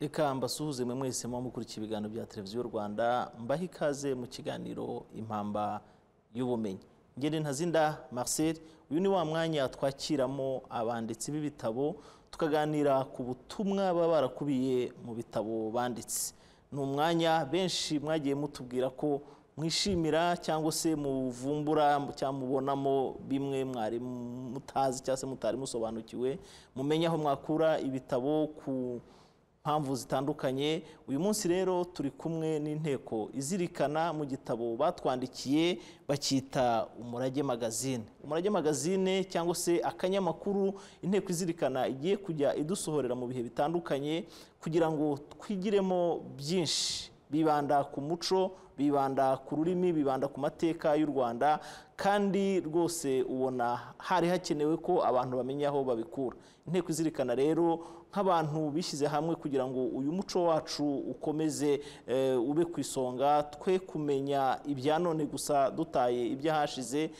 reka mbasuhuze mwe mwese muba mukurikiye ibiganiro bya televiziyo rwanda mbahe ikaze mu kiganiro impamba y'ubumenyi ngende ntazinda marcel uyu ni wa mwanya twakiramo abanditsi b'ibitabo tukaganira ku butumwa baba barakubiye mu bitabo banditse ni umwanya benshi mwagiye mutubwira ko mwishimira cyangwa se muvumbura cyangwa mubonamo bimwe mwari mutazi cyangwa se mutari musobanukiwe mumenye aho mwakura ibitabo ku mpamvu zitandukanye uyu munsi rero turi kumwe n'inteko izirikana mu gitabo batwandikiye bacyita umurage magazine umurage magazine cyangwa se akanyamakuru inteko izirikana igiye kujya idusohorera mu bihe bitandukanye kugira ngo twigiremo byinshi bibanda ku muco bibanda ku rurimi bibanda ku mateka y'u rwanda kandi rwose ubona hari hakenewe ko abantu bamenya aho babikura inteko izirikana rero nk'abantu bishyize hamwe kugira ngo uyu muco wacu ukomeze ube ku isonga twe kumenya ibya none gusa dutaye iby'ahashize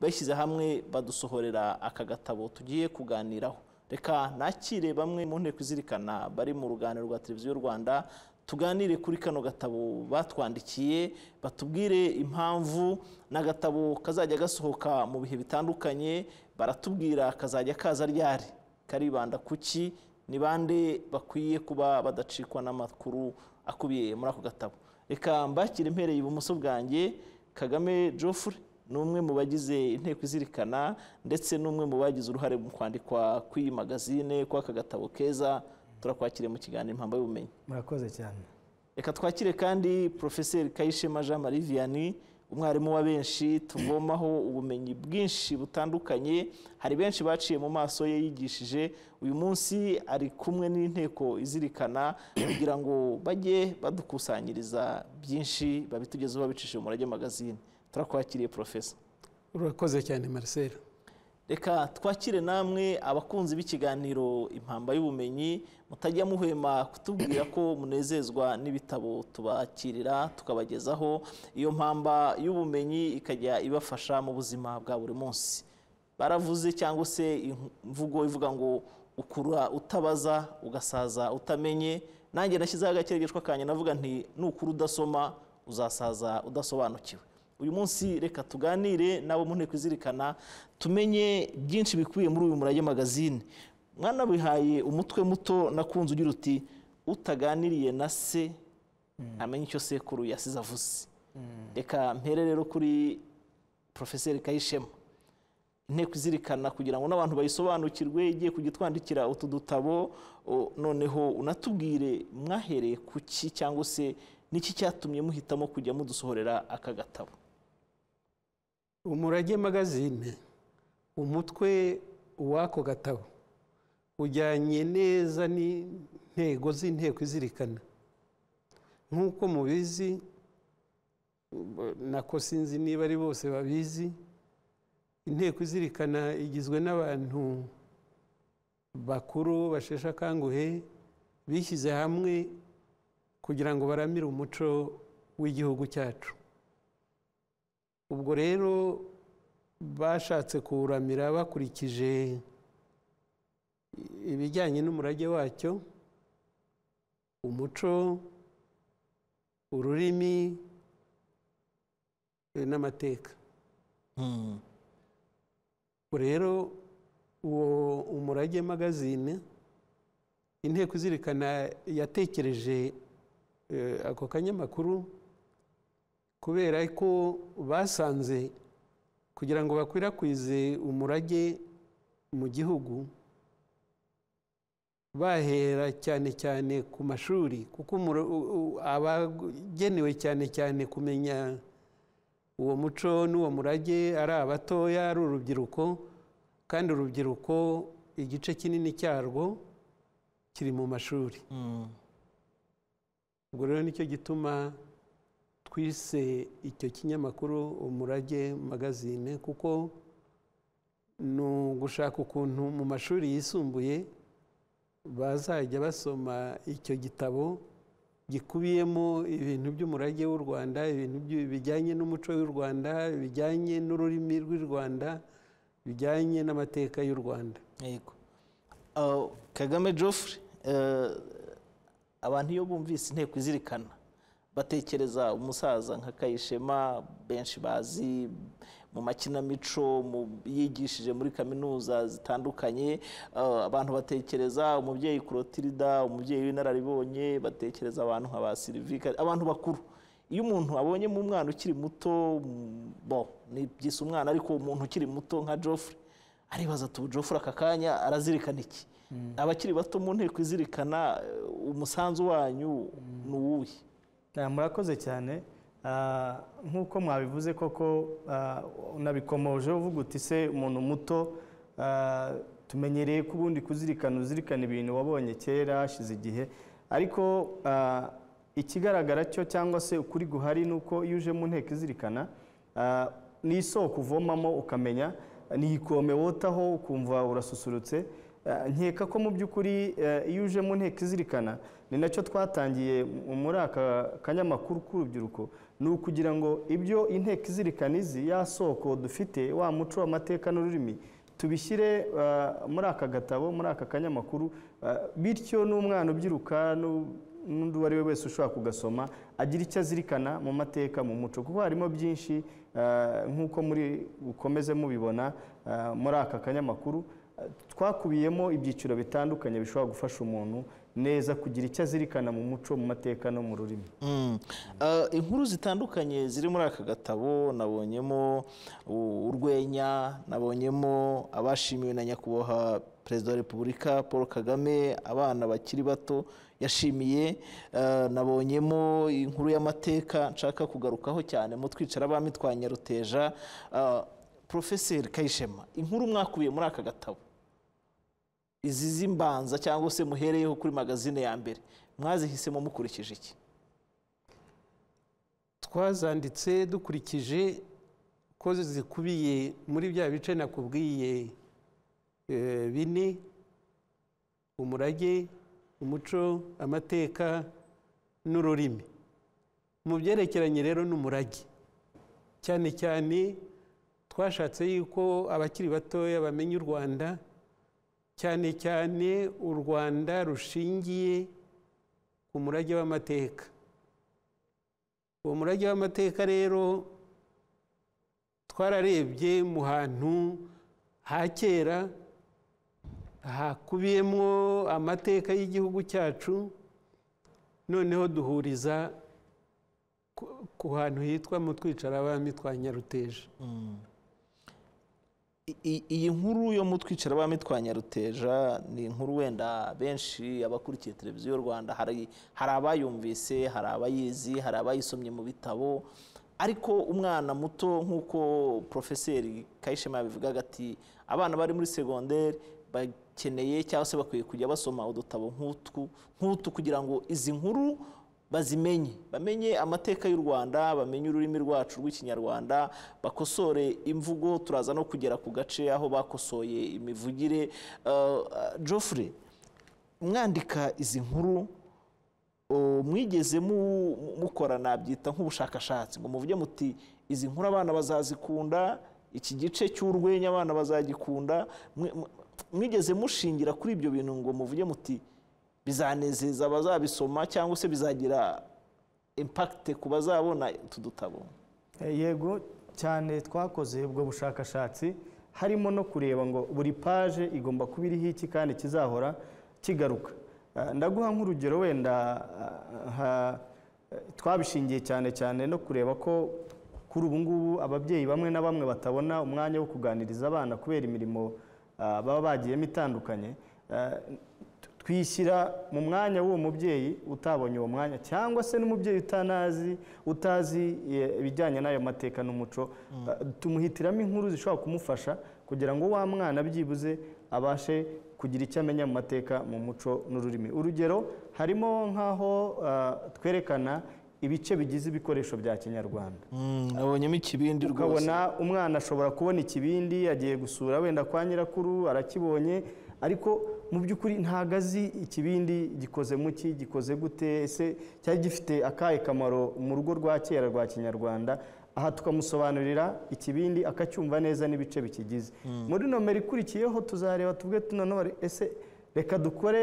bashyize hamwe badusohorera aka gatabo tugiye kuganiraho reka nakire bamwe mu nteko izirikana bari mu ruganiro rwa televiziyo rwanda tuganire kuri kano gatabo batwandikiye batubwire impamvu ni agatabo kazajya gasohoka mu bihe bitandukanye baratubwira kazajya kaza ryari karibanda kuki ni bande bakwiye kuba badacikwa n'amakuru akubiye muri ako gatabo reka mbakire impereye ibumoso bwanjye kagame Geoffrey ni umwe mu bagize inteko izirikana ndetse n'umwe mu bagize uruhare mu kwandikwa kw'iyi magazine kw'aka gatabo keza turakwakire mu kiganiro impamvu y'ubumenyi murakoze cyane reka twakire kandi porofeseri kayishema jean marie vianney umwarimu wa benshi tuvomaho ubumenyi bwinshi butandukanye hari benshi baciye mu maso ye yigishije uyu munsi ari kumwe n'inteko izirikana kugira ngo bajye badukusanyiriza byinshi babitugezeho babicishije umurage magazine turakwakiriye porofesa urakoze cyane marcel reka twakire namwe abakunzi b'ikiganiro impamba y'ubumenyi mutajya muhwema kutubwira ko munezezwa n'ibitabo tubakirira tukabagezaho iyo mpamba y'ubumenyi ikajya ibafasha mu buzima bwa buri munsi baravuze cyangwa se imvugo ivuga ngo ukura utabaza ugasaza utamenye nanjye nashyizeho agakeregeshwa kanya navuga nti nukura udasoma uzasaza udasobanukiwe uyu munsi reka tuganire nabo mu nteko izirikana tumenye byinshi bikubiye muri uyu murage magazine mwana bihaye umutwe muto nakunze ugira uti utaganiriye na se ntamenye icyo sekuru yasize avuze reka mpere rero kuri porofeseri kayishema inteko izirikana kugira ngo n'abantu bayisobanukirwe igiye kujya twandikira utu dutabo noneho unatubwire mwahereye ku ki cyangwa se niki cyatumye muhitamo kujya mudusohorera aka gatabo umurage magazine umutwe w'ako gatabo ujyanye neza n'intego z'inteko izirikana nk'uko mubizi nako sinzi niba ari bose babizi inteko izirikana igizwe n'abantu bakuru basheshe akanguhe bishyize hamwe kugira ngo baramire umuco w'igihugu cyacu ubwo rero bashatse kuwuramira bakurikije ibijyanye n'umurage wacyo umuco ururimi n'amateka rero uwo umurage magazine inteko izirikana yatekereje ako kanyamakuru kubera ko basanze kugira ngo bakwirakwize umurage mu gihugu bahera cyane cyane ku mashuri kuko abagenewe cyane cyane kumenya uwo muco n'uwo murage ari abatoya ari urubyiruko kandi urubyiruko igice kinini cyarwo kiri mu mashuri ubwo rero nicyo gituma twise icyo kinyamakuru umurage magazine kuko ni ugushaka ukuntu mu mashuri yisumbuye bazajya basoma icyo gitabo gikubiyemo ibintu by'umurage w'u rwanda ibintu bijyanye n'umuco w'u rwanda bijyanye n'ururimi rw'u rwanda bijyanye n'amateka y'u rwanda kagame Geoffrey abantu iyo bumvise inteko izirikana batekereza umusaza nka kayishema benshi bazi mu makinamico mu yigishije muri kaminuza zitandukanye eh, abantu batekereza umubyeyi kurotirida umubyeyi w'inararibonye batekereza abantu nka ba sirivika abantu bakuru iyo umuntu abonye mu mwana ukiri muto mm, bo ni byise umwana ariko umuntu ukiri muto nka joffrey aribaza ati ubu joffrey aka kanya arazirikana iki abakiri bato mu nteko izirikana eh, umusanzu wanyu ni uwuhe Ah, murakoze cyane Ah, nk'uko mwabivuze koko ah, unabikomoje uvuga uti se umuntu muto ah, tumenyereye ko ubundi kuzirikana uzirikana ibintu wabonye kera hashize igihe ariko ah, ikigaragara cyo cyangwa se ukuri guhari ni uko iyo uje mu nteko izirikana ah, ni isoko uvomamo ukamenya ni ikome wotaho ukumva urasusurutse Ah, nkeka ko mu by'ukuri eh, iyo uje mu nteko izirikana ni nacyo twatangiye m- muri aka kanyamakuru k'urubyiruko ni ukugira ngo ibyo inteko izirikana izi ya soko dufite wa muco amateka n'ururimi tubishyire ah, muri aka gatabo muri aka kanyamakuru ah, bityo n'umwana ubyiruka n'u- n'undi uwo ari we wese ushobora kugasoma agira icyo azirikana mu mateka mu muco kuko harimo byinshi ah, nk'uko muri bukomeze mubibona ah, muri aka kanyamakuru twakubiyemo ibyiciro bitandukanye bishobora gufasha umuntu neza kugira icyo azirikana mu muco mu mateka no mu rurimi Mm. Ah, inkuru zitandukanye ziri muri aka gatabo nabonyemo u- urwenya nabonyemo abashimiwe na nyakubahwa perezida wa repubulika paul kagame abana bakiri bato yashimiye Ah, nabonyemo inkuru y'amateka nshaka kugarukaho cyane mu twicara abami twa nyaruteja Ah, porofeseri kayishema inkuru mwakubiye muri aka gatabo izi z'imbanza cyangwa se muhereyeho kuri magazine ya mbere mwazihisemo mukurikije iki twazanditse dukurikije ko zikubiye muri bya bice nakubwiye eh, bine umurage umuco amateka n'ururimi mu byerekeranye rero n'umurage cyane cyane twashatse yuko abakiri batoya bamenya u rwanda cyane cyane u rwanda rushingiye ku murage w'amateka uwo murage w'amateka rero twararebye mu hantu ha kera hakubiyemo amateka y'igihugu cyacu noneho duhuriza ku- ku hantu hitwa mu twicara abami twa nyaruteja I- i- iyi nkuru yo mu twicara abami twa nyaruteja ni inkuru wenda benshi abakurikiye televiziyo y'u rwanda hari hari abayumvise hari abayizi hari abayisomye mu bitabo ariko umwana muto nk'uko porofeseri kayishema yabivugaga ati abana bari muri segonderi bakeneye cyangwa se bakwiye kujya basoma udutabo nk'utwu nk'utu kugira ngo izi nkuru bazimenye bamenye amateka y'u rwanda bamenye ururimi rwacu rw'ikinyarwanda bakosore imvugo turaza no kugera ku gace aho bakosoye imivugire Eh, eh, Geoffrey mwandika izi nkuru o, mwigeze mu- mukorana byita nk'ubushakashatsi ngo muvuge muti izi nkuru abana bazazikunda iki gice cy'urwenya abana bazagikunda Mwe- mwe- mwigeze mushingira kuri ibyo bintu ngo muvuge muti bizanezeza abazabisoma cyangwa se bizagira impakite ku bazabona utu dutabo Eh, yego cyane twakoze ubwo bushakashatsi harimo no kureba ngo buri paje igomba kuba iriho iki kandi kizahora kigaruka Eh, ndaguha nk'urugero wenda ah, ha- eh, twabishingiye cyane cyane no kureba ko kuri ubu ngubu ababyeyi bamwe na bamwe batabona umwanya wo kuganiriza abana kubera imirimo ah, baba bagiyemo itandukanye Eh, twishyira mu mwanya w'uwo mubyeyi utabonye uwo mwanya cyangwa se n'umubyeyi utanazi utazi eh, ibijyanye n'ayo mateka n'umuco Eh, tumuhitiramo inkuru zishobora kumufasha kugira ngo wa mwana byibuze abashe kugira icyo amenya mu mateka mu muco n'ururimi urugero harimo nk'aho ah, twerekana ibice bigize ibikoresho bya kinyarwanda nabonyemo ikibindi rwose ukabona umwana ashobora kubona ikibindi agiye gusura wenda kwa nyirakuru arakibonye ariko mu by'ukuri ntabwo azi ikibindi gikoze mu ki gikoze gute ese cyari gifite akahe kamaro mu rugo rwa kera rwa kinyarwanda aha tukamusobanurira ikibindi akacyumva neza n'ibice bikigize muri nomero ikurikiyeho tuzareba tuvuge tunanone ese reka dukore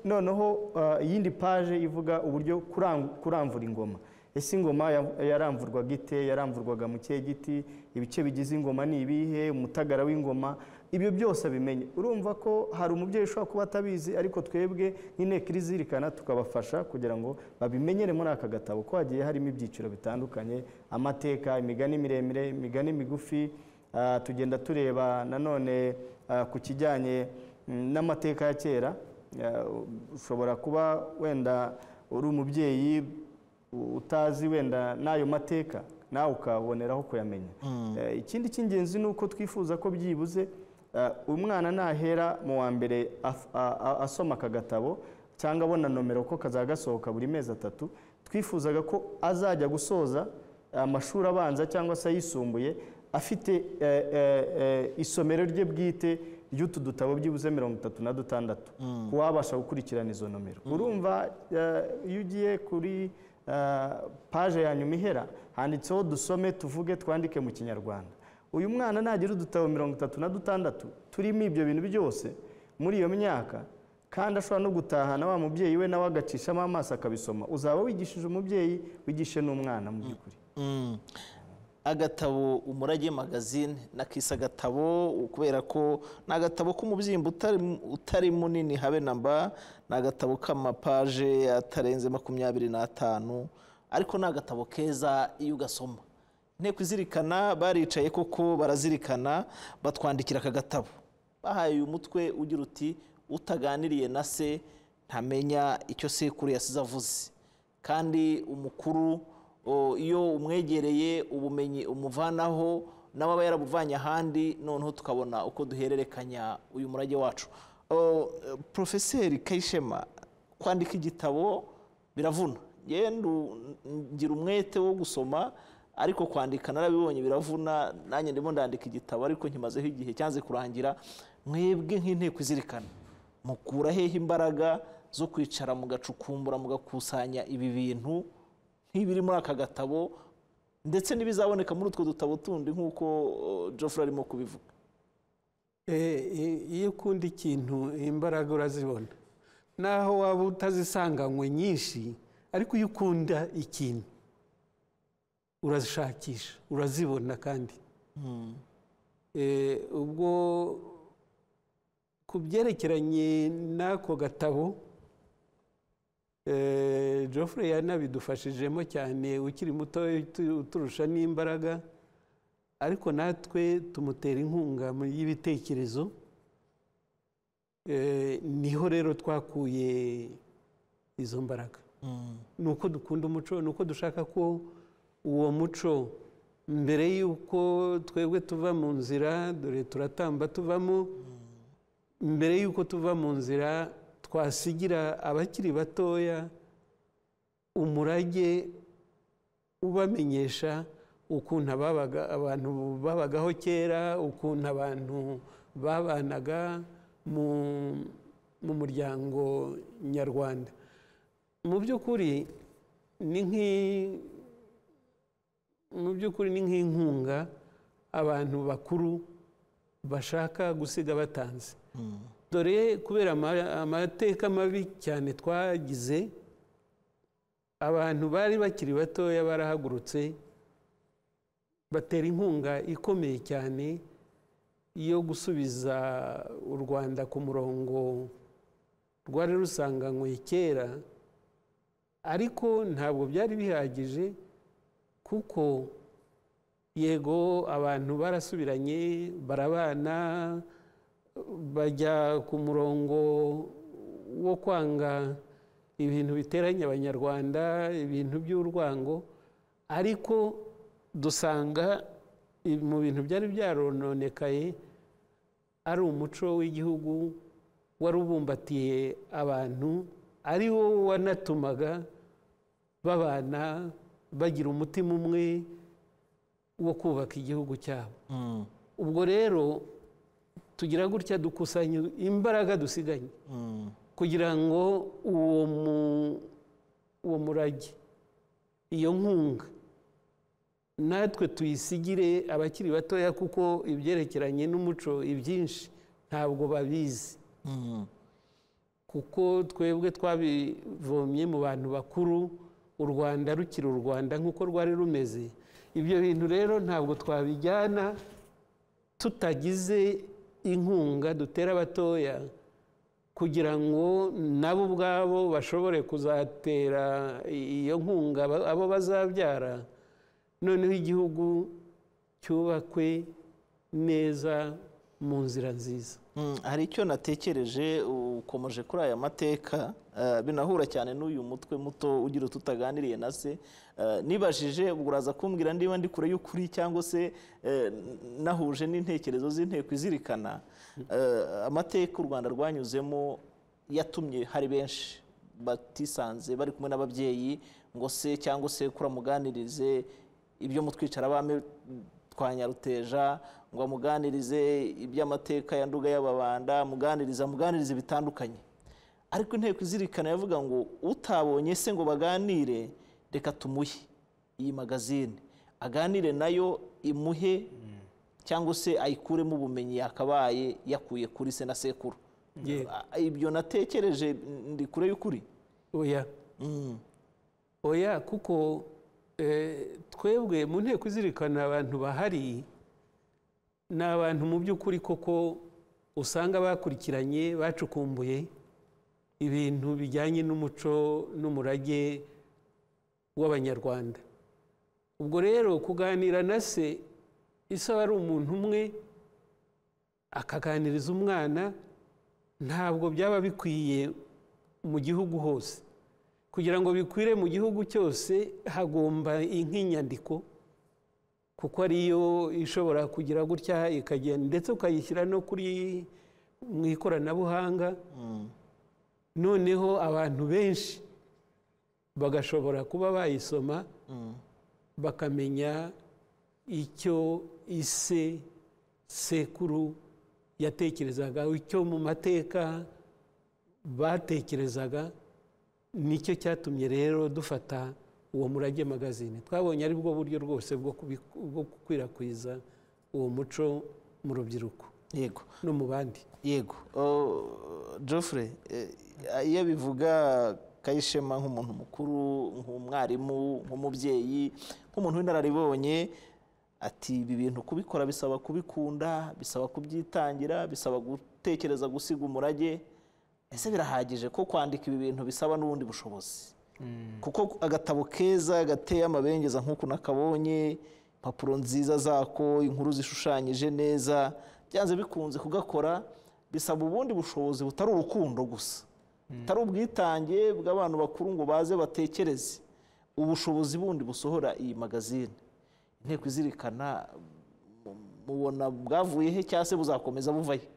noneho ah, iyindi paje ivuga uburyo kurangu- kuramvura ingoma ese ingoma ya- yaramvurwaga ite yaramvurwaga mu kihe giti ibice bigize ingoma ni ibihe umutagara w'ingoma ibyo byose abimenye urumva ko hari umubyeyi ushobora kuba atabizi ariko twebwe nk'inteko irizirikana tukabafasha kugira ngo babimenyere muri aka gatabo ko hagiye harimo ibyiciro bitandukanye amateka imigani miremire imigani migufi Ah, tugenda tureba nanone ah, ku kijyanye mm, n'amateka ya kera Ah, ushobora kuba wenda uri umubyeyi utazi wenda n'ayo mateka nawe ukaboneraho kuyamenya Eh, ikindi cy'ingenzi ni uko twifuza ko byibuze ah, umwana nahera mu wa mbere af- a- a- asoma aka gatabo cyangwa abona nomero ko kazajya gasohoka buri mezi atatu twifuzaga ko azajya gusoza amashuri abanza cyangwa se ayisumbuye afite eh, eh, eh, isomero rye bwite ry'utu dutabo byibuze mirongo itatu na dutandatu ku wabasha gukurikirana izo nomero urumva eh, iyo ugiye kuri eh, paje ya nyuma ihera handitseho dusome tuvuge twandike mu kinyarwanda uyu mwana nagira udutabo mirongo itatu na dutandatu turimo ibyo bintu byose muri iyo myaka kandi ashobora no gutahana wa mubyeyi we nawe agacishamo amaso akabisoma uzaba wigishije umubyeyi wigishe n'umwana mu by'ukuri Mm. agatabo umurage magazine nakise agatabo kubera ko ni agatabo k'umubyimba utari- utari munini habe na mba ni agatabo k'amapaje atarenze makumyabiri n'atanu ariko ni agatabo keza iyo ugasoma inteko izirikana baricaye koko barazirikana batwandikira aka gatabo bahaye uyu mutwe ugira uti utaganiriye na se ntamenya icyo sekuru yasize avuze kandi umukuru o, iyo umwegereye ubumenyi umuvanaho nawe aba yarabuvanye ahandi noneho tukabona uko duhererekanya uyu murage wacu O, eh, porofeseri kayishema kwandika igitabo biravuna yewe ndu- ngira umwete wo gusoma ariko kwandika narabibonye biravuna nanjye ndimo ndandika igitabo ariko nkimazeho igihe cyanze kurangira mwebwe nk'inteko izirikana mukura hehe imbaraga zo kwicara mugacukumbura mugakusanya ibi bintu nk'ibiri muri aka gatabo ndetse n'ibizaboneka muri utwo dutabo tundi nk'uko uh, Geoffrey arimo kubivuga Eh, i- iyo ukunda ikintu imbaraga urazibona naho waba utazisanganywe nyinshi ariko iyo ukunda ikintu urazishakisha urazibona kandi Eh, ubwo ku byerekeranye n'ako gatabo eh, Geoffrey yanabidufashijemo cyane ukiri muto uturusha n'imbaraga ariko natwe tumutera inkunga mu y'ibitekerezo Eh, niho rero twakuye izo mbaraga ni uko dukunda umuco ni uko dushaka ko uwo muco mbere y'uko twebwe tuva mu nzira dore turatamba tuvamo mbere y'uko tuva mu nzira twasigira abakiri batoya umurage ubamenyesha ukuntu ababaga abantu babagaho kera ukuntu abantu babanaga mu, mu muryango nyarwanda mu by'ukuri ni nk'i- mu by'ukuri ni nk'inkunga abantu bakuru bashaka gusiga batanze dore kubera ama- amateka mabi cyane twagize abantu bari bakiri batoya barahagurutse batera inkunga ikomeye cyane yo gusubiza u rwanda ku murongo rwari rusanganywe kera ariko ntabwo byari bihagije kuko yego abantu barasubiranye barabana bajya ku murongo wo kwanga ibintu biteranya abanyarwanda ibintu by'urwango ariko dusanga i- mu bintu byari byarononekaye ari umuco w'igihugu wari ubumbatiye abantu ari wo wanatumaga babana bagira umutima umwe wo kubaka igihugu cyabo ubwo rero tugira gutya dukusanya imbaraga dusiganye kugira ngo uwo mu- uwo murage iyo nkunga natwe tuyisigire abakiri batoya kuko ibyerekeranye n'umuco ibyinshi ntabwo babizi kuko twebwe twabivomye mu bantu bakuru u rwanda rukiri u rwanda nk'uko rwari rumeze ibyo bintu rero ntabwo twabijyana tutagize inkunga dutera abatoya kugira ngo nabo ubwabo bashobore kuzatera iyo nkunga aba- abo bazabyara noneho igihugu cyubakwe neza mu nzira nziza Mm, hari icyo natekereje ukomeje kuri aya mateka eh, binahura cyane n'uyu mutwe muto ugira tutaganiriye na se Eh, nibajije ubwo uraza kumbwira niba ndi kure y'ukuri cyangwa se eh, nahuje n'intekerezo z'inteko izirikana Eh, amateka u rwanda rwanyuzemo yatumye hari benshi batisanze bari kumwe n'ababyeyi ngo se cyangwa se muganirize ibyo mutwicara abami twa nyaruteja ngo amuganirize iby'amateka ya nduga y'ababanda amuganiriza amuganirize bitandukanye ariko inteko izirikana yavuga ngo utabonye se ngo baganire reka tumuhe iyi magazine aganire nayo imuhe cyangwa se ayikuremo ubumenyi yakabaye yakuye kuri se na sekuru Ye- Ah, ibyo natekereje ndi kure y'ukuri oya Mm. oya kuko eh, twebwe mu nteko izirikana abantu bahari ni abantu mu by'ukuri koko usanga bakurikiranye bacukumbuye ibintu bijyanye n'umuco n'umurage w'abanyarwanda ubwo rero kuganira na se isaba ari umuntu umwe akaganiriza umwana ntabwo byaba bikwiye mu gihugu hose kugira ngo bikwire mu gihugu cyose hagomba nk'inyandiko kuko ariyo ishobora kugira gutya ikagenda ndetse ukayishyira no kuri mu ikoranabuhanga Mm. noneho abantu benshi bagashobora kuba bayisoma Mm. bakamenya icyo ise sekuru yatekerezaga icyo mu mateka batekerezaga nicyo cyatumye rero dufata uwo murage magazine twabonye ari bwo buryo rwose bwo kubiku- bwo gukwirakwiza uwo muco mu rubyiruko yego no mu bandi yego Oh, Geoffrey eh, iyo abivuga kayishema nk'umuntu mukuru nk'umwarimu nk'umubyeyi nk'umuntu w'inararibonye ati ibi bintu kubikora bisaba kubikunda bisaba kubyitangira bisaba gutekereza gusiga umurage ese birahagije ko kwandika ibi bintu bisaba n'ubundi bushobozi kuko agatabo keza gateye amabengeza nk'uko nakabonye impapuro nziza zako inkuru zishushanyije neza byanze bikunze kugakora bisaba ubundi bushobozi butari urukundo gusa butari ubwitange bw'abantu bakuru ngo baze batekereze ubushobozi bundi busohora iyi magazine inteko izirikana mu- mubona bwavuye he cyangwa se buzakomeza buvayo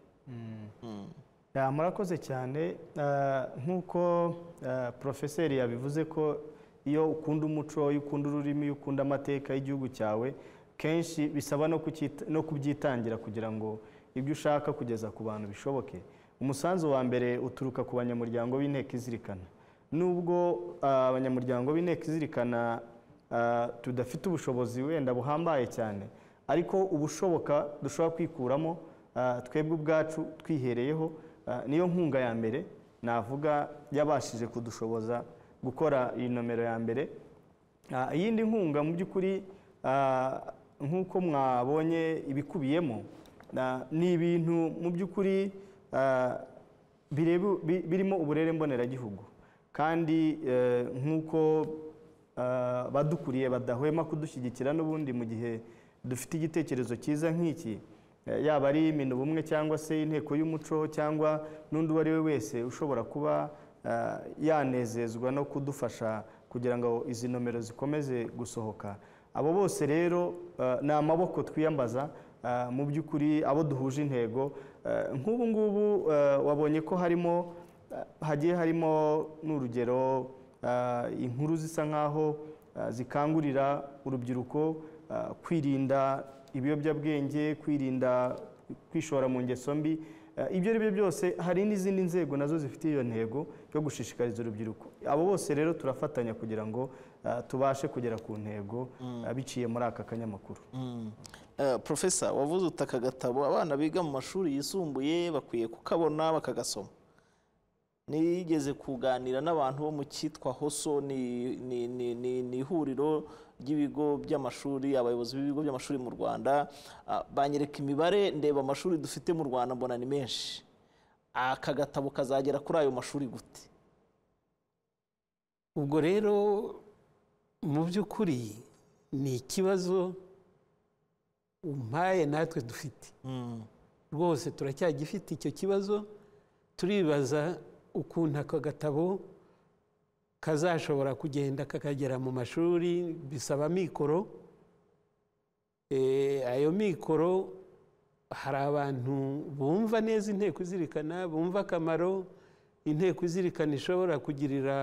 Ya, murakoze cyane Ah, nk'uko ah, porofeseri yabivuze ko iyo ukunda umuco iyo ukunda ururimi iyo ukunda amateka y'igihugu cyawe kenshi bisaba no kucyita- no kubyitangira kugira ngo ibyo ushaka kugeza ku bantu bishoboke umusanzu wa mbere uturuka ku banyamuryango b'inteko izirikana nubwo ah, abanyamuryango b'inteko izirikana ah, tudafite ubushobozi wenda buhambaye cyane ariko ubushoboka dushobora kwikuramo Ah, twebwe ubwacu twihereyeho ah, niyo nkunga ya mbere navuga yabashije kudushoboza gukora iyi nomero ya mbere Ah, iyindi nkunga mu by'ukuri ah, nk'uko mwabonye ibikubiyemo na- ni ibintu mu by'ukuri ah, bireba- bi- birimo uburere mboneragihugu kandi eh, nk'uko ah, badukuriye badahwema kudushyigikira n'ubundi mu gihe dufite igitekerezo cyiza nk'iki eh, yaba ari ubumwe cyangwa se inteko y'umuco cyangwa n'undi uwo ari we wese ushobora kuba ah, yanezezwa no kudufasha kugira ngo izi nomero zikomeze gusohoka abo bose rero ah, ni amaboko twiyambaza Ah, mu by'ukuri abo duhuje intego Ah, nk'ubu ngubu ah, wabonye ko harimo ah, hagiye harimo n'urugero ah, inkuru zisa nk'aho ah, zikangurira urubyiruko ah, kwirinda ibiyobyabwenge kwirinda kwishora mu ngeso mbi Ah, ibyo ari byo byose hari n'izindi nzego nazo zifite iyo ntego yo gushishikariza urubyiruko abo bose rero turafatanya kugira ngo ah, tubashe kugera ku ntego ah, biciye muri aka kanyamakuru Eh, Profesa wavuze uti aka gatabo abana biga mu mashuri yisumbuye bakwiye kukabona bakagasoma nigeze kuganira n'abantu bo mu cyitwa hoso ni ni- ni- ni- ni ihuriro ry'ibigo by'amashuri abayobozi b'ibigo by'amashuri mu rwanda ah, banyereka imibare ndeba amashuri dufite mu rwanda mbona ni menshi aka gatabo kazagera kuri ayo mashuri gute ubwo rero mu by'ukuri ni ikibazo umpaye natwe dufite rwose turacyagifite icyo kibazo turibaza ukuntu aka gatabo kazashobora kugenda kakagera mu mashuri bisaba mikoro Eh, ayo mikoro hari abantu bumva neza inteko izirikana bumva akamaro inteko izirikana ishobora kugirira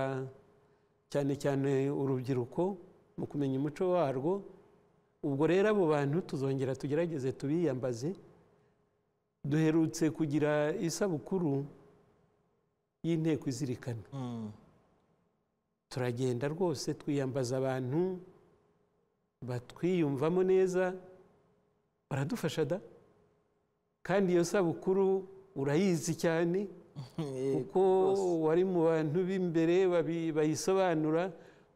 cyane cyane urubyiruko mu kumenya umuco warwo ubwo rero abo bantu tuzongera tugerageze tubiyambaze duherutse kugira isabukuru y'inteko izirikana Mm. turagenda rwose twiyambaza abantu batwiyumvamo neza baradufasha da kandi iyo sabukuru urayizi cyane kuko rwose. wari mu bantu b'imbere babi- bayisobanura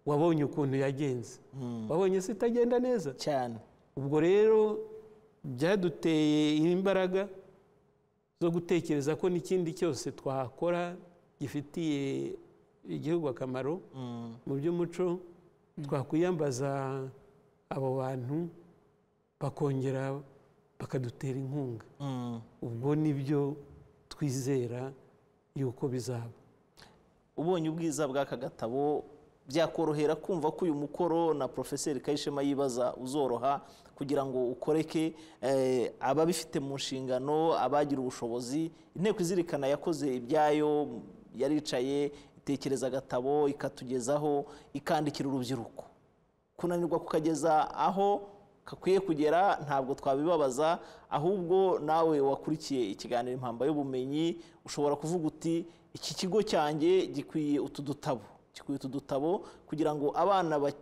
wabonye ukuntu yagenze Mm. wabonye se itagenda neza cyane ubwo rero byaduteye imbaraga zo gutekereza ko n'ikindi cyose twakora gifitiye igihugu akamaro Mm. mu by'umuco twakwiyambaza abo bantu bakongera bakadutera inkunga Mm. ubwo nibyo twizera yuko bizaba ubonye ubwiza bw'aka gatabo byakorohera kumva ko uyu mukoro na porofeseri kayishema yibaza uzoroha kugira ngo ukoreke eh, ababifite mu nshingano abagira ubushobozi inteko izirikana yakoze ibyayo yaricaye itekereza agatabo ikatugezaho ikandikira urubyiruko kunanirwa kukageza aho kakwiye kugera ntabwo twabibabaza ahubwo nawe wakurikiye ikiganiro impamba y'ubumenyi ushobora kuvuga uti iki kigo cyanjye gikwiye utu dutabo gikwiye utu dutabo kugira ngo abana ba-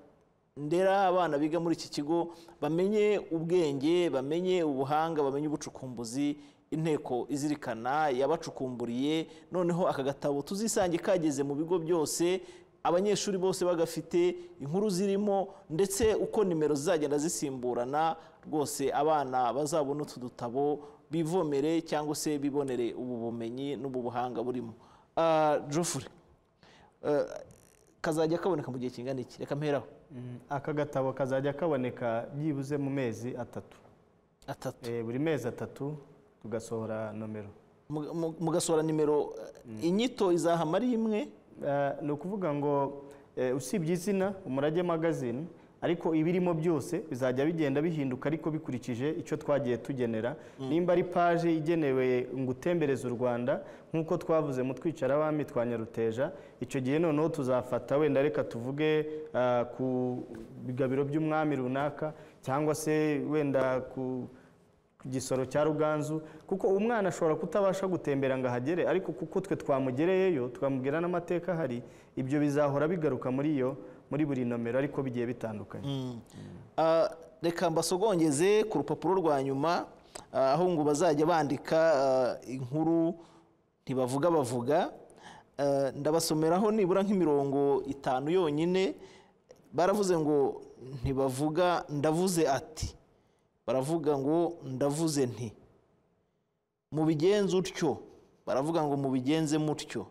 ndera abana biga muri iki kigo bamenye ubwenge bamenye ubuhanga bamenye ubucukumbuzi inteko izirikana yabacukumburiye noneho aka gatabo tuzisange kageze mu bigo byose abanyeshuri bose bagafite inkuru zirimo ndetse uko nimero zizagenda zisimburana rwose abana bazabona utu dutabo bivomere cyangwa se bibonere ubu bumenyi n'ubu buhanga burimo Ah, Geoffrey, eh, kazajya kaboneka mu gihe kingana iki reka mperaho Mm, aka gatabo kazajya kaboneka byibuze mu mezi atatu atatu Eh, buri mezi atatu tugasohora nomero Mu- mu- mugasohora nimero eh, inyito izahama ari imwe Eh, ni ukuvuga ngo eh, usibye izina umurage magazine ariko ibirimo byose bizajya bigenda bihinduka ariko bikurikije icyo twagiye tugenera nimba ari paje igenewe ngutembereza u rwanda nk'uko twavuze mu twicara abami twa nyaruteja icyo gihe noneho tuzafata wenda reka tuvuge ah, ku bigabiro by'umwami runaka cyangwa se wenda ku ku gisoro cya ruganzu kuko umwana ashobora kutabasha gutembera ngo ahagere ariko kuko twe twamugereyeyo twamubwira n'amateka ahari ibyo bizahora bigaruka muri iyo muri buri nomero ariko bigiye bitandukanye Ah, reka mbasogongeze ku rupapuro rwa nyuma ah, aho ngo bazajya bandika ah, inkuru ntibavuga bavuga Ah, ndabasomeraho nibura nk'imirongo itanu yonyine baravuze ngo ntibavuga ndavuze ati baravuga ngo ndavuze nti mubigenze utyo baravuga ngo mubigenze mutyo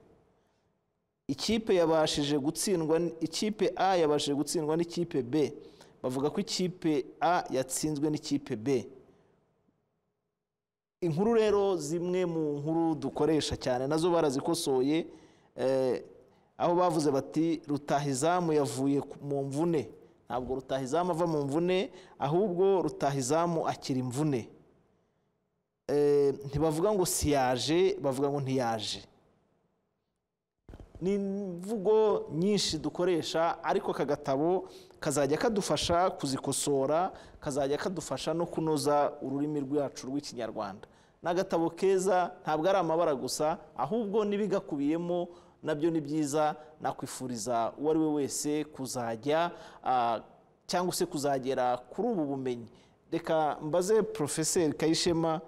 ikipe yabashije gutsindwa n- ikipe a yabashije gutsindwa n'ikipe b bavuga ko ikipe a yatsinzwe n'ikipe b inkuru rero zimwe mu nkuru dukoresha cyane nazo barazikosoye eh, aho bavuze bati rutahizamu yavuye ku- mu mvune ntabwo rutahizamu ava mu mvune ahubwo rutahizamu akira imvune Eh, ntibavuga ngo siyaje bavuga ngo ntiyaje ni imvugo nyinshi dukoresha ariko aka gatabo kazajya kadufasha kuzikosora kazajya kadufasha no kunoza ururimi rwacu rw'ikinyarwanda ni agatabo keza ntabwo ari amabara gusa ahubwo n'ibigakubiyemo nabyo ni byiza nakwifuriza uwo ari we wese kuzajya ah, cyangwa se kuzagera kuri ubu bumenyi reka mbaze porofeseri kayishema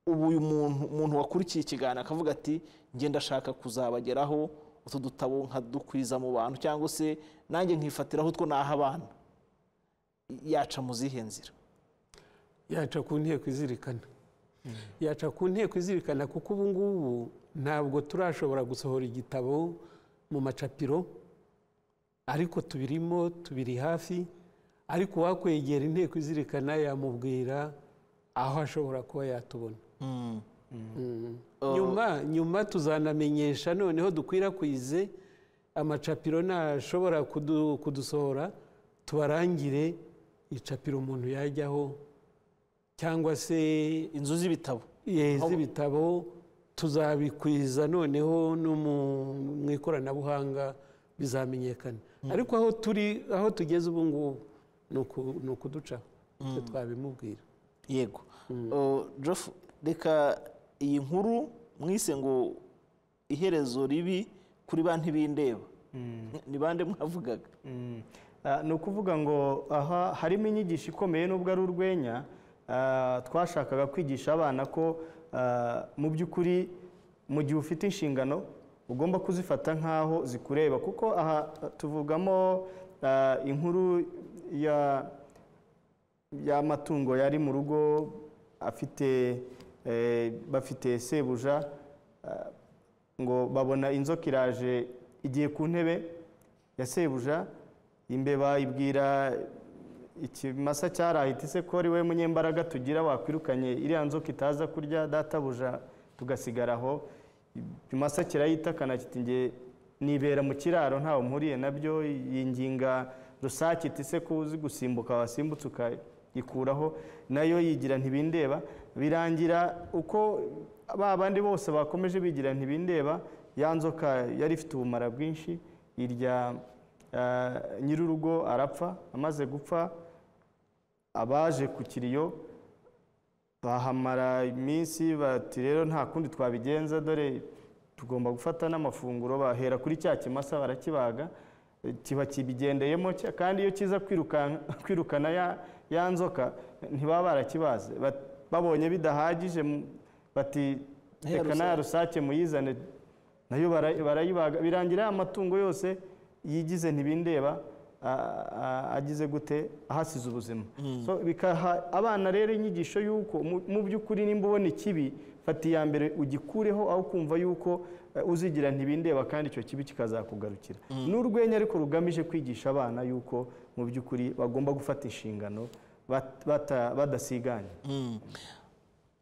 ubu uyu muntu umuntu wakurikiye ikiganiro akavuga ati ngenda ashaka kuzabageraho utu dutabo nkadukwiza mu bantu cyangwa se nanjye nkifatiraho utwo naha abana yaca mu zihe nzira yaca ku nteko izirikana yaca ku nteko izirikana kuko ubu ngubu ntabwo turashobora gusohora igitabo mu macapiro ariko tubirimo tubiri hafi ariko uwakwegera inteko izirikana yamubwira aho ashobora kuba yatubona nyuma nyuma tuzanamenyesha noneho dukwirakwize amacapiro nashobora kudu- kudusohora tubarangire icapiro umuntu yajyaho cyangwa se inzu z'ibitabo yeza ibitabo tuzabikwiza noneho no mu- mu ikoranabuhanga bizamenyekana ariko aho turi aho tugeze ubu ngubu ni uku- ni ukuducaho icyo twabimubwira yego Uh, Jeff reka iyi nkuru mwise ngo iherezo ribi kuri ba ntibindeba ni bande mwavugaga Mm. Ah, ni ukuvuga ngo aha harimo inyigisho ikomeye n'ubwo ari urwenya ah, twashakaga kwigisha abana ko ah, mu by'ukuri mu gihe ufite inshingano ugomba kuzifata nk'aho zikureba kuko aha tuvugamo ah, inkuru ya y'amatungo yari mu rugo afite eh, bafite sebuja ah, ngo babona inzoka iraje igiye ku ntebe ya sebuja imbeba ibwira ikimasa cyarahita ise ko ari we munyembaraga tugira wakwirukanye iriya nzoka itaza kurya databuja tugasigara aho ikimasa kirayita kanakita nge nibera mu kiraro ntawe mpuriye nabyo yinginga rusake iti se ko uzi gusimbuka wasimbutse ukayikuraho nayo yigira ntibindeba birangira uko ba bandi bose bakomeje bigira ntibindeba ya nzoka yari ifite ubumara bwinshi irya eh, nyir'urugo arapfa amaze gupfa abaje ku kiriyo bahamara iminsi bati rero nta kundi twabigenza dore tugomba gufata n'amafunguro bahera kuri cya kimasa barakibaga eh, kiba kibigendeyemo cya- kandi iyo kiza kwirukanka- kwirukana ya- ya nzoka ntibaba barakibaze Bat- babonye bidahagije mu- bati Ya reka na ya rusake muyizane nayo bara- barayibaga birangira ya matungo yose yigize ntibindeba a- a- agize gute ahasize ubuzima So, bikaha abana rero inyigisho y'uko mu- mu by'ukuri nimba ubona ikibi fata iya mbere ugikureho aho kumva y'uko eh, uzigira ntibindeba kandi icyo kibi kikazakugarukira ni urwenya ariko rugamije kwigisha abana y'uko mu by'ukuri bagomba gufata inshingano bat- bata- badasiganye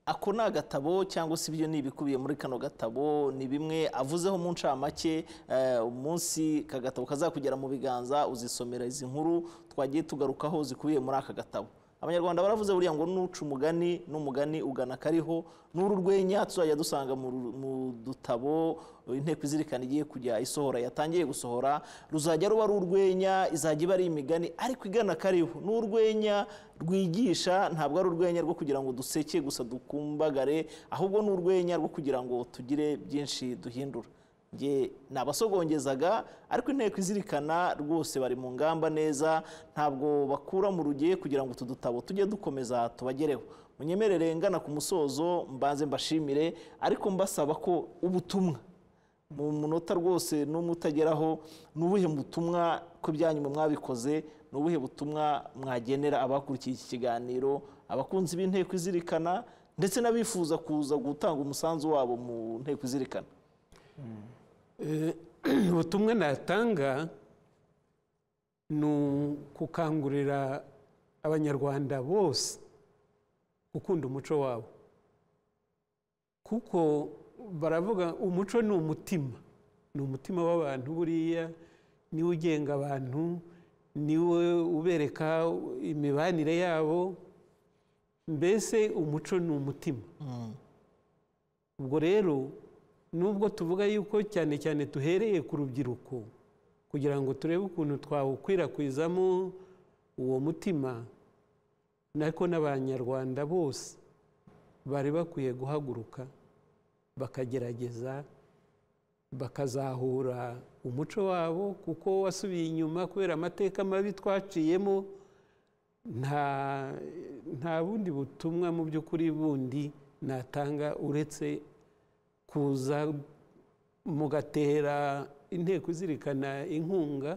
ako ni agatabo cyangwa se ibyo ni ibikubiye muri kano gatabo ni bimwe avuzeho mu ncamake eh, umunsi ka gatabo kazakugera mu biganza uzisomera izi nkuru twagiye tugarukaho zikubiye muri aka gatabo abanyarwanda baravuze buriya ngo nuca umugani n'umugani ugana kariho n'uru rwenya tuzajya dusanga mu ru- mu dutabo inteko izirikana igiye kujya isohora yatangiye gusohora ruzajya ruba ari urwenya izajya iba ari imigani ariko igana kariho ni urwenya rwigisha ntabwo ari urwenya rwo kugira ngo duseke gusa dukumbagare ahubwo ni urwenya rwo kugira ngo tugire byinshi duhindura nge nabasogongezaga ariko inteko izirikana rwose bari mu ngamba neza ntabwo bakura mu rugiye kugira ngo utu dutabo tujye dukomeza tubagereho munyemerere ngana ku musozo mbanze mbashimire ariko mbasaba ko ubutumwa mu munota rwose n'umwe utageraho ni ubuhe butumwa ko ibyanyuma mwabikoze ni ubuhe butumwa mwagenera abakurikiye iki kiganiro abakunzi b'inteko izirikana ndetse n'abifuza kuza gutanga umusanzu wabo mu nteko izirikana Eh, ubutumwa natanga ni gukangurira abanyarwanda bose gukunda umuco wabo kuko baravuga umuco ni umutima ni umutima w'abantu buriya niwe ugenga abantu niwe ubereka imibanire yabo mbese umuco ni umutima ubwo rero nubwo tuvuga yuko cyane cyane duhereye ku rubyiruko kugira ngo turebe ukuntu twawukwirakwizamo uwo mutima nako n'abanyarwanda bose bari bakwiye guhaguruka bakagerageza bakazahura umuco wabo kuko wasubiye inyuma kubera amateka mabi twaciyemo nta nta bundi butumwa mu by'ukuri bundi natanga uretse kuza mugatera inteko izirikana inkunga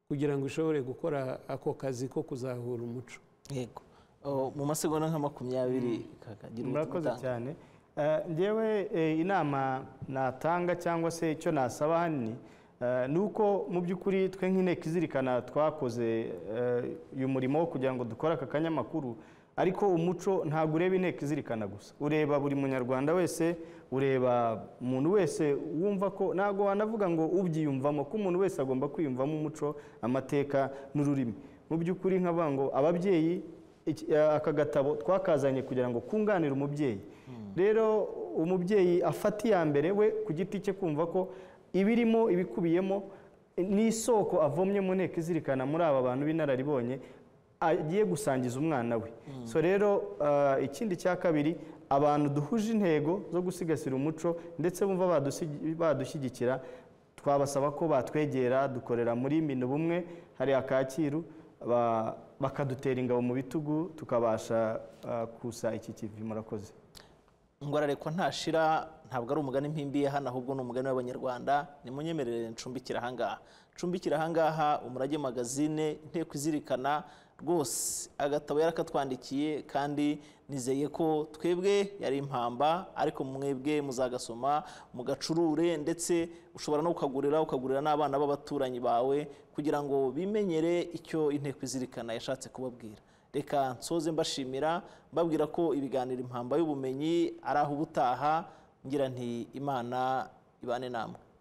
kugira ngo ishobore gukora ako kazi ko kuzahura umuco yego Oh, mu masegonda nka makumyabiri kakagira murakoze cyane Eh, ngewe eh, inama natanga cyangwa se icyo nasaba hanini eh, ni uko mu by'ukuri twe nk'inteko izirikana twakoze eh, uyu murimo wo kugira ngo dukore aka kanyamakuru ariko umuco ntabwo ureba inteko izirikana gusa ureba buri munyarwanda wese ureba umuntu wese wumva ko ntabwo wanavuga ngo ubyiyumvamo ko umuntu wese agomba kwiyumvamo umuco amateka n'ururimi mu by'ukuri nkavuga ngo ababyeyi iki- aka gatabo twakazanye kugira ngo kunganire umubyeyi rero umubyeyi afata iya mbere we ku giti cye kumva ko ibirimo ibikubiyemo n'isoko avomye mu nteko izirikana muri aba bantu b'inararibonye agiye gusangiza umwana we so rero ah, ikindi cya kabiri abantu duhuje intego zo gusigasira umuco ndetse bumva badusi- badushyigikira twabasaba ko batwegera dukorera muri mino bumwe hariya kacyiru ba- bakadutera ingabo mu bitugu tukabasha ah, kusa iki kivi murakoze ngwararekwa ntashira ntabwo ari umugani mpimbiye hano ahubwo ni umugani w'abanyarwanda nimunyemerere ncumbikira ahangaha ncumbikira ahangaha umurage magazine inteko izirikana rwose agatabo yarakatwandikiye kandi nizeye ko twebwe yari impamba ariko mwebwe muzagasoma mugacurure ndetse ushobora no kukagurira ukagurira n'abana b'abaturanyi bawe kugira ngo bimenyere icyo inteko izirikana yashatse kubabwira reka nsoze mbashimira mbabwira ko ibiganiro impamba y'ubumenyi ari aho ubutaha ngira nti imana ibane namwe